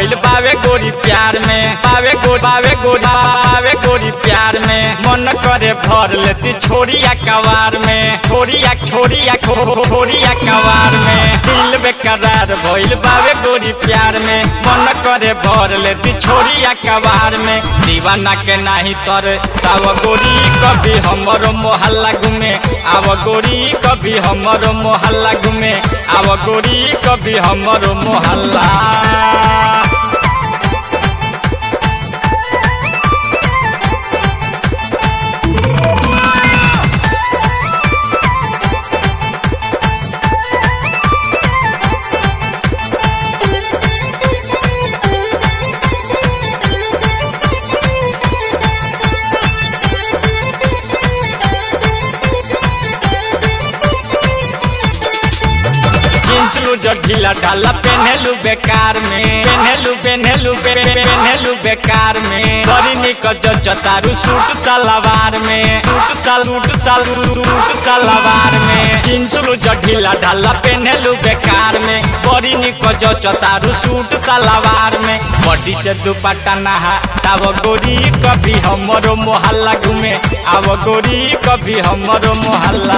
भइल बावे गोरी प्यार में बावे गोरी बावे गोरी बावे गोरी प्यार में मन करे भर लेती छोड़िया कवार में छोड़िया छोड़िया छो- छोड़िया कवार में दिल बेकरार भइल बावे गोरी प्यार में मन करे भर लेती छोड़िया कवार में दीवाना के नाही तर ताव गोरी कभी हमरो मोहल्ला घूमे आव गोरी कभी हमरो मोहल्ला घूमे आव गोरी कभी हमरो मोहल्ला जींस लू जो ढीला ढाला पेनहेलू बेकार में पेनहेलू पेनहेलू पे- पे- पेनहेलू बेकार में बड़ी निक जो जतारू सूट सलवार में सूट सल सूट सल सूट सलवार में जींस लू जो ढीला ढाला पेनहेलू बेकार में बड़ी निक जो जतारू सूट सलवार में बॉडी से दुपट्टा नहा आव गोरी कभी हमरो मोहल्ला घूमे आव गोरी कभी हमरो मोहल्ला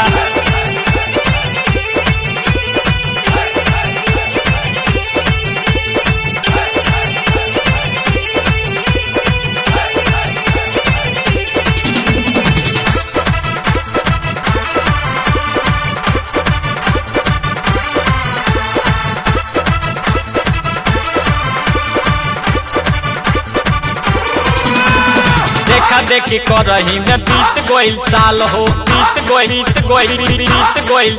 देखा देखी करही में बीत गोइल साल हो बीत गोइल बीत गोइल बीत गोइल